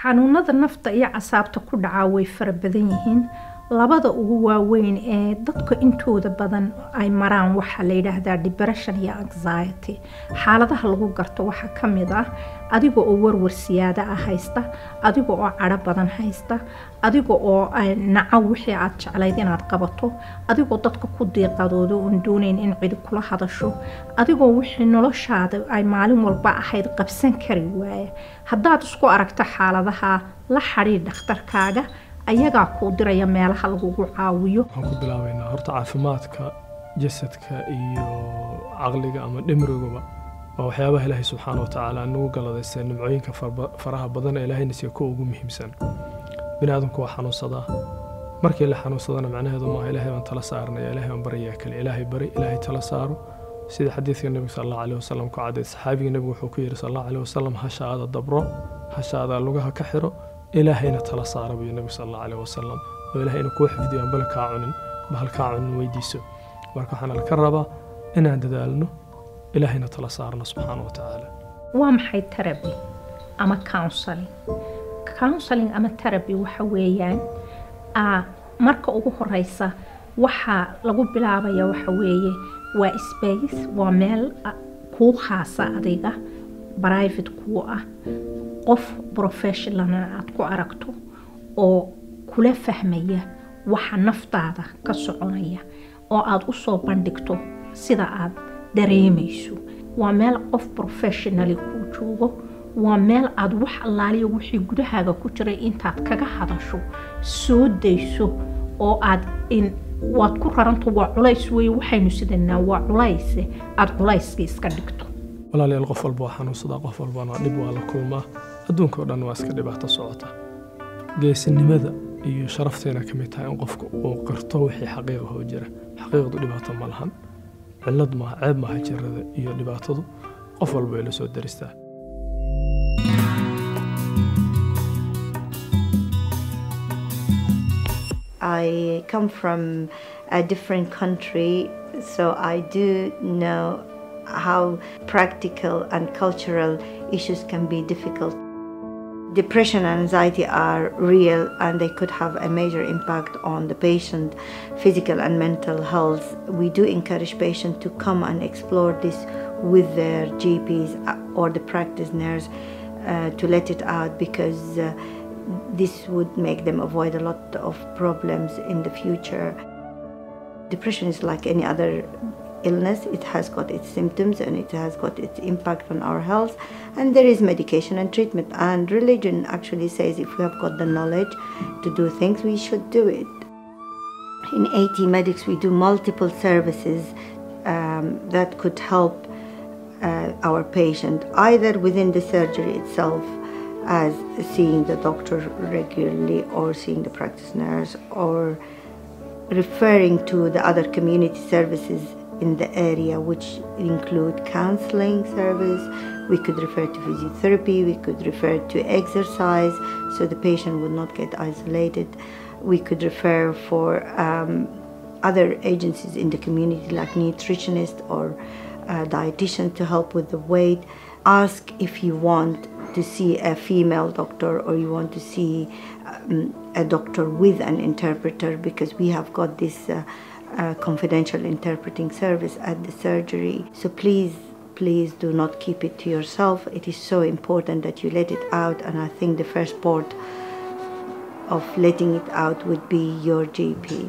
xanuunada nafta iyo casaabta ku dhacaa way fara badan yihiin labada ugu waaweyn ee dadka intooda badan ay maraan waxaa la yidhaahdaa depression iyo anxiety xaaladaha lagu garto waxaa ka mid ah adiga oo warwar siyaada ah haysta adiga oo cadho badan haysta adiga oo naco wixii aad jeclayd inaad qabato adigoo dadka ku diiqadooda oon doonayn in cidi kula hadasho adigoo wixii noloshaada ay maalin walba ahayd qabsan kari waaya haddaad isku aragto xaaladaha la xadhiir dhakhtarkaaga ayagaa kuu diraya meelaha lagugu caawiyo waxaan ku bilaabaynaa horta caafimaadka jasadka iyo caqliga ama dhimriguba waa waxyaabaha ilaahay subxaana wa tacaala nagu galadayse nimcooyinka faraha badan ee ilaahayna siiya kuwa ugu muhiimsan bini aadamku waa xanuunsadaa markii la xanuunsadana macnaheedu maaha ilaahay baan tala saaranaya ilaahay baan baryayaa kale ilaahay bari ilaahay tala saaro sida xadiidka nebiga sal allahu caleyhi wasalam ku cadday saxaabiga nebigu wuxuu ku yidhi sal allahu caleyhi wasalam hashaada dabro hashaada lugaha ka xiro ilaahayna tala saara buu nebigu sal allahu caleyhi wasalam oo ilaahayna kuu xifdiyo aan bale kaa cunin bahal kaa cunin weydiiso marka waxaana laka rabaa inaan dadaalno ilaahayna tala saarno subxaana wa tacaala waa maxay teraby ama counseling counseling ama teraby waxa weeyaan marka ugu horeysa waxaa lagu bilaabaya waxa weeye waa space waa meel kuu khaasa adiga private kuu ah qof professionalna aad ku aragto oo kula fahmaya waxa naftaada ka soconaya oo aada usoo bandhigto sida aad dareemayso waa meel qof professionali kuu joogo waa meel aada wax allaaliya wixii gudahaaga ku jiray intaad kaga hadasho soo dayso oo aad waad ku raranto waa culays wey waxaynu sidanaa waa culayse aada culayska iska dhigto walaalayaal qof walba waa xanuunsadaa qof walbana dhib waa la kulmaa adduunka oo dhan waa iska dhibaato socota geesinimada iyo sharafteena ka mid tahay in qofka uu qirto wixii xaqiiqa hoo jira xaqiiqdu dhibaato ma lahan cillad maaha ceeb maaha jirada iyo dhibaatadu qof walba way la soo daristaa I come from a different country, so I do know how practical and cultural issues can be difficult. Depression and anxiety are real and they could have a major impact on the patient physical and mental health. We do encourage patients to come and explore this with their GPs or the practice nurse uh, to let it out because uh, this would make them avoid a lot of problems in the future. Depression is like any other illness, it has got its symptoms and it has got its impact on our health, and there is medication and treatment. And religion actually says if we have got the knowledge to do things, we should do it. In AT Medics, we do multiple services um, that could help uh, our patient either within the surgery itself as seeing the doctor regularly or seeing the practice nurse or referring to the other community services in the area which include counseling service we could refer to physiotherapy we could refer to exercise so the patient would not get isolated we could refer for um, other agencies in the community like nutritionist or uh, dietitian to help with the weight ask if you want to see a female doctor or you want to see um, a doctor with an interpreter because we have got this uh, uh, confidential interpreting service at the surgery. So please, please do not keep it to yourself. It is so important that you let it out, and I think the first port of letting it out would be your GP.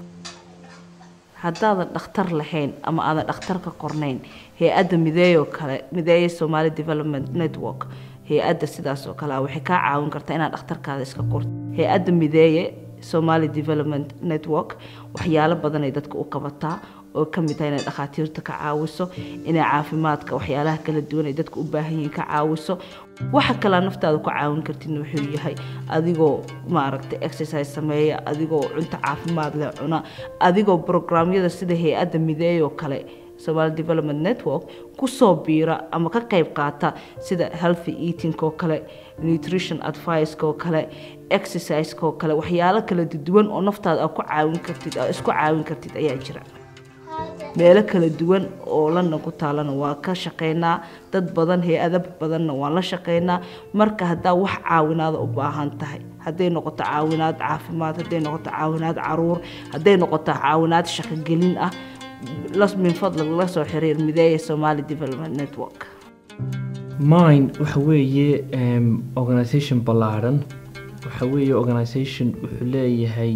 haddaadan dhakhtar lahayn ama aadan dhakhtar ka qornayn hay-adda mideeyoo kale mideeye somali development network hay-adda sidaas oo kale ah waxay kaa caawin kartaa inaad dhakhtarkaada iska qorto hay-adda mideeye somali development network waxyaalo badanay dadka u qabataa oo ka mid tahay inay dhakhaatiirta ka caawiso inay caafimaadka waxyaalaha kala duwan ay dadka u baahan yihiin ka caawiso waxa kalaa naftaada ku caawin kartidna wuxuu yahay adigoo maaragtay exercise sameeya adigoo cunto caafimaad leh cuna adigoo programyada sida hay-adda mideeyoo kale Somali Development Network kusoo biira ama ka qayb qaata sida healthy eating oo kale nutrition advice oo kale exercise oo kale waxyaalo kala duwan oo naftaada aad ku caawin kartid aad isku caawin kartid ayaa jira meelo kala duwan oo london ku taalana waa ka shaqeynaa dad badan hay-ada badanna waan la shaqeynaa marka haddaa wax caawinaada u baahan tahay hadday noqoto caawinaad caafimaad hadday noqoto caawinaad caruur hadday noqoto caawinaad shaqogelin ah min fadlag la soo xiriir mideeya somali development network mine waxa weeye organisation ballaaran waxa weeye organisation wuxuu leeyahay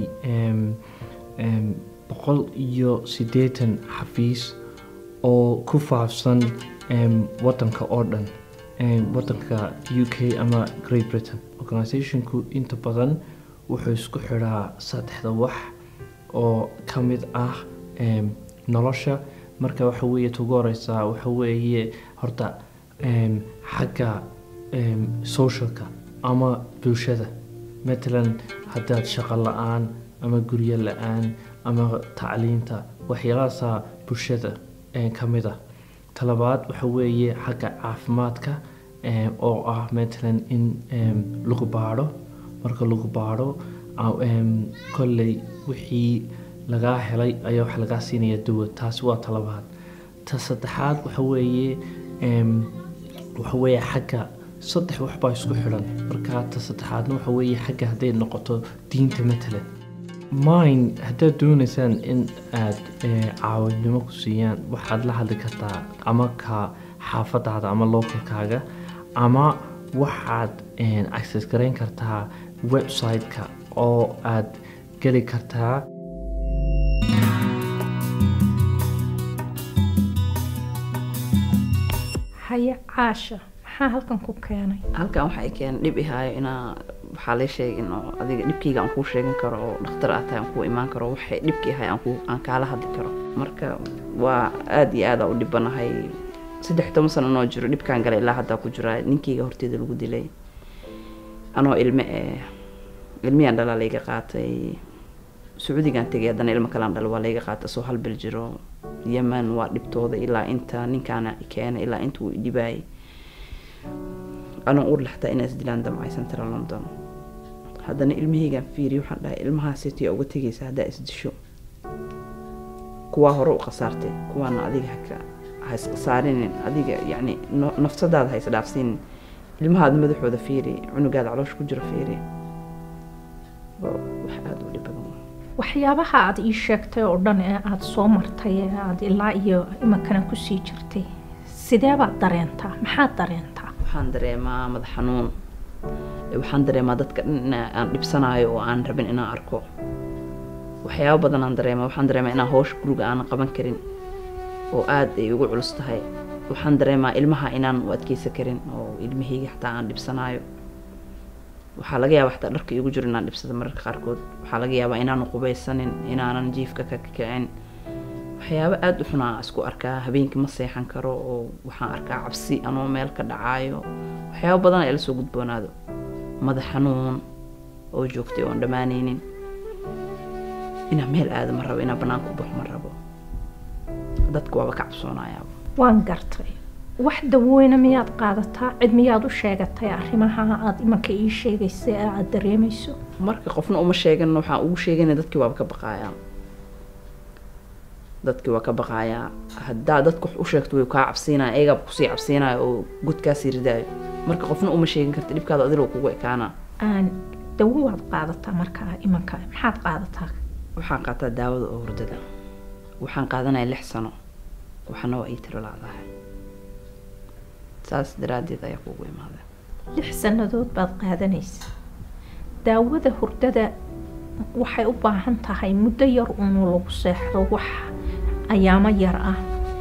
boqol iyo siddeetan xafiis oo ku faafsan wadanka oo dhan wadanka u k ama great britain organisationku inta badan wuxuu isku xidhaa saddexda wax oo ka mid ah nolosha marka waxa weeye tugu horeysaa waxa weeye horta xagga socialka ama bulshada matalan haddaad shaqo la-aan ama guryo la-aan ama tacliinta waxyaalahaasaa bulshada ka mid ah talabaad waxa weeye xagga caafimaadka oo ah matalan in lagu baadho marka lagu baadho kolley wixii lagaa helay ayaa wax lagaa siinaya dawa taasi waa talabaad ta saddexaad waxa weeye waxa weeye xagga saddex waxbaa isku xidhan marka ta saddexaadna waxa weeye xagga hadday noqoto diinta matalan mine haddaad doonaysaan in aad caawinimo ku siiyaan waxaad la hadli kartaa ama ka xaafadaada ama localkaaga ama waxaad access garayn kartaa website-ka oo aad geli kartaa haye caasha maxaa halkan ku keenay halkan waxay keen dhib ihaayo inaa waxaa lee sheegay in oo adiga dhibkayga aan kuu sheegan karo oo dhakhtar aad tahay aan kuu imaan karo waxay dhibkii ahay aan kuu aan kaala hadli karo marka waa aada iyo aada u dhibanahay saddex toban sano noo jiro dhibkaan galay ilaa haddaa ku jiraa ninkayga horteeda lagu dilay anoo ilme eh ilmiyaan dhalaa layga qaatay sacuudigaan tegay haddana ilmo kalaan dhal waa layga qaatay soo hal bil jiro yeman waa dhibtooda ilaa inta ninkaana keenay ilaa inta uu idhibaayay anoo ur laxtaa inaa isdilaan damcay central london haddana ilmahaygaan fiiriy waxaan dhahay ilmahaasitiya uga tegaysa haddaa isdisho kuwaa hore u khasaartay kuwaana adiga haka ha isqasaarinin adiga yacni nafsadaada ha isdhaafsiinin ilmahaada madaxooda fiiri cunugaada caloosha ku jiro fiiri waa wax aada u dhib badan waxyaabaha aad ii sheegtay oo dhan ee aada soo martay ee aada ilaa iyo imankana kusii jirtay sidee baad dareentaa maxaad dareentaa waxaan dareemaa madax xanuun waxaan dareemaa dadka dhan in aan dhibsanaayo oo aan rabin inaan arko waxyaabo badan aan dareemaa waxaan dareemaa inaan hawsha guriga aanan qaban karin oo aada ay ugu culus tahay waxaan dareemaa ilmaha inaan u adkeysan karin oo ilmahayga xataa aan dhibsanaayo waxaa laga yaabaa xataa dharka iigu jiro inaan dhibsado mararka qaarkood waxaa laga yaabaa inaanan qubaysanin inaanan jiifka ka kicin waxyaabo aada u xunaa isku arkaa habeenkii ma seexan karo oo waxaan arkaa cabsi anoo meel ka dhacaayo waxyaabo badan ay la soo gudboonaado madax xanuun oo joogtay oon dhammaanaynin inaan meel aado ma rabo inaan banaanka u baxo ma rabo dadka waaba ka cabsoonayaaba waan gartay wax daweyne miyaad qaadataa cid miyaad u sheegatay arrimaha aada imanka ii sheegaysa ee aada dareemayso marka qofna uma sheegan waxaan ugu sheegana dadkii waaba ka baqaayaa dadkii waa ka baqaayaa haddaa dadka wax u sheegto way kaa cabsiinaya ayagaa kusii cabsiinaya oo godkaasii ridaayo marka qofna uma sheegin karta dhibkaada adiloo kugu ekaana aan dawo waad qaadataa markaa imanka maxaad qaadataa waxaan qaataa daawada oo hurdada waxaan qaadanaya lix sano waxana waa ii tiro laadahay saas daraaddeed ayaa kugu imaada lix sannadood baad qaadanaysa daawada hurdada waxay u baahan tahay muddo yar uunu lagu seexdo wax ayaamo yar ah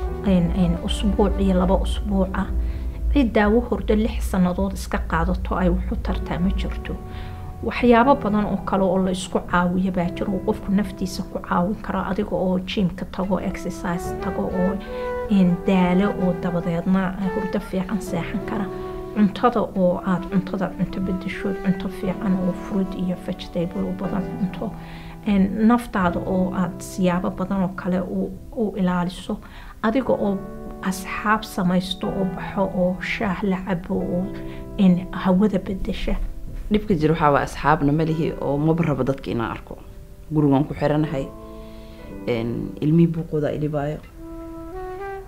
usbuuc iyo laba usbuuc ah cid daawo hurdo lix sannadood iska qaadato ay wuxu tartaa ma jirto waxyaabo badan oo kale oo la isku caawiyo baa jiro oo qofku naftiisa ku caawin karo adiga oo jiimka tago exercise tago oo daalo oo dabadeedna hurdo fiican seexan kara cuntada oo aada cuntada cunto bedeshood cunto fiican oo fruit iyo vegetable u badan cunto naftaada oo aada siyaabo badan oo kale u ilaaliso adiga oo asxaab samaysto oo baxo oo shaah la cabo oo hawada bedesha dhibka jira waxaa waa asxaabna malihi oo maba rabo dadka inaan arko gurigaan ku xiranahay ilmihii buuqooda ilibaayo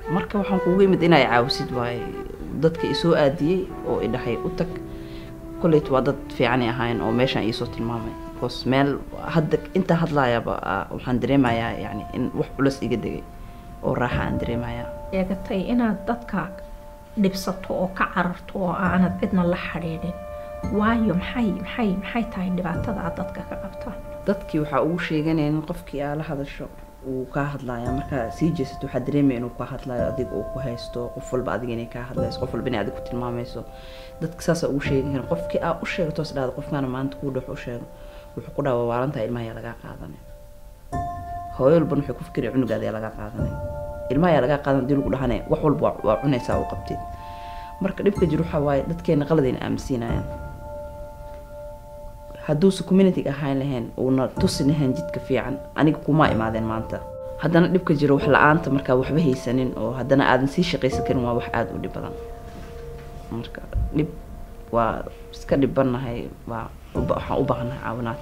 marka waxaan kugu imid inay caawisid waaye dadka isoo aadiyey oo idhahay u tag kolleyt waa dad fiicanay ahayn oo meeshaan iisoo tilmaamay bcause meel hadda intaa hadlaayaba ah, waxaan dareemayaa yani in wax culus iga degay oo raaxa aan dareemayaa eegatay inaad dadka dhibsato oo ka cararto oo aanad cidna la xidhiidhin waayo maxay maxay maxay tahay dhibaatada aad dadka ka qabtaan dadkii waxaa ugu sheeganaya in qofkii aa la hadasho uu kaa hadlaya markaa sii jeesato waxaa dareemaya inuu kaa hadlayo adiga uu ku haysto qof walba adiga inay kaa hadlayso qof walba inay adiga ku tilmaamayso dadka saasaa ugu sheegan qofkii aa u sheegato is dhahda qofkaana maanta kuu dhex u sheego wuxuu ku dhaha waa waalantahay ilmaha yaa lagaa qaadanay hooyo walban waxay ku fikiraya cunugaada yaa lagaa qaadanay ilmaha yaa lagaa qaadan hadii lagu dhahane wax walba waa- waa cunaysaa u qabtid marka dhibka jir waxaa waaye dadkeena qaladayna aaminsiinayaan hadduusa community ahaan lahayn uuna tusi lahayn jidka fiican aniga kuma imaadeen maanta haddana dhibka jiro wax la-aanta markaa waxba haysanin oo haddana aadan sii shaqaysan karin waa wax aada u dhib badan marka dhib waa iska dhibanahay waa uba- waxaan u baahannahay caawinaad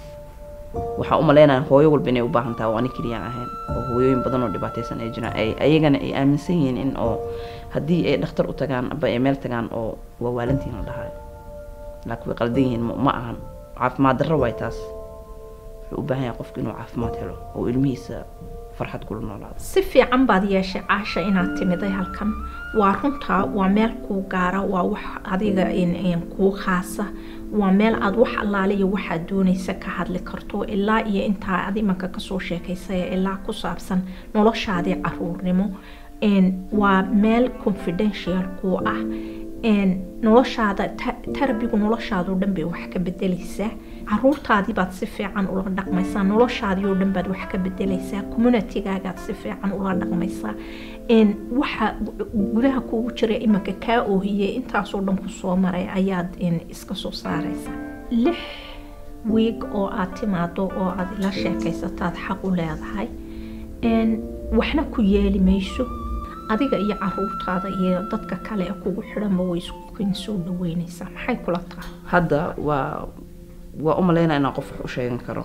waxaan u malaynaya hooyo walba inay u baahan tahay oo ani keliyaan ahayn oo hooyooyin badan oo dhibaataysan ay jiraan ay ayagana ay aaminsan yihiin in oo haddii ay dhakhtar u tagaan aba ay meel tagaan oo waa waalantiin la dhahayo laakiin way qaldan yihiin ma ma ahan caafimaad darro waay taas wuxuu u baahan yahay qofku inuu caafimaad helo oo ilmihiisa farxad kula noolaado si fiican baad yeeshay caasha inaad timiday halkan waa runtaa waa meel kuu gaara waa wax adiga in- in kuu khaasa waa meel aad wax allaaliya waxaad doonaysa ka hadli karto ilaa iyo intaa aad imanka kasoo sheekaysay ilaa ku saabsan noloshaadii caruurnimo n waa meel confidential kuu ah n noloshaada ta- tarbigu noloshaadoo dhan bay wax ka bedelaysaa caruurtaadii baad si fiican ula dhaqmaysaa noloshaadii oo dhan baad wax ka bedelaysaa communitygaagaad si fiican ula dhaqmaysaa n waxa gudaha kugu jira imanka kaa oohiyey intaasoo dhan ku soo maray ayaad n iska soo saaraysaa lix wiig oo aad timaado oo aad ila sheekaysataad xaq u leedahay n waxna ku yeeli mayso adiga iyo caruurtaada iyo dadka kale ee kugu xidhanba way iskukin soo dhaweynaysaa maxay kula tahay hadda waa waa u malaynaya inaan qof wax u sheegan karo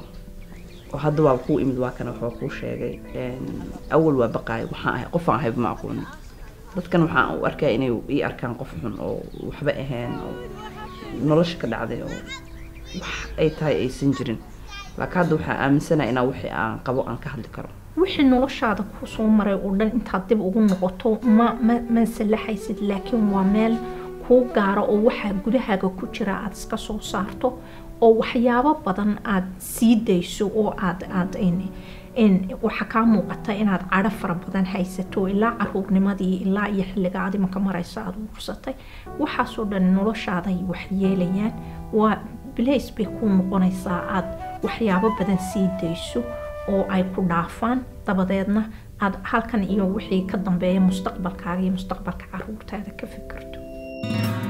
oo hadda waa kuu imid waa kana waxbaa kuu sheegay Een, awal waa baqaay waxaan ahay qofaan ahayba ma aqoonin dadkan waxaan u arkaa inay ii arkaan qof xun oo waxba ahayn oo nolosha ka dhacday oo wax ay tahay aysan jirin laakiin hadda waxaan aaminsanahay inaa wixii aan qabo aan ka hadli karo wixii noloshaada ku soo maray oo dhan intaad dib ugu noqoto ma ma ma sallaxaysid laakiin waa meel kuu gaara oo waxaa gudahaaga ku jira aad iska soo saarto oo waxyaabo badan aad sii dayso oo aad aad in in waxaa kaa muuqata inaad cadho fara badan haysato ilaa caruurnimadii ilaa iyo xilliga aad imanka marayso aad urursatay waxaasoo dhan noloshaaday wax yeelayaan waa blace bay kuu noqonaysaa aad waxyaabo badan sii dayso oo ay ku dhaafaan dabadeedna aad halkan iyo wixii ka dambeeya mustaqbalkaaga iyo mustaqbalka caruurtaada ka fikirto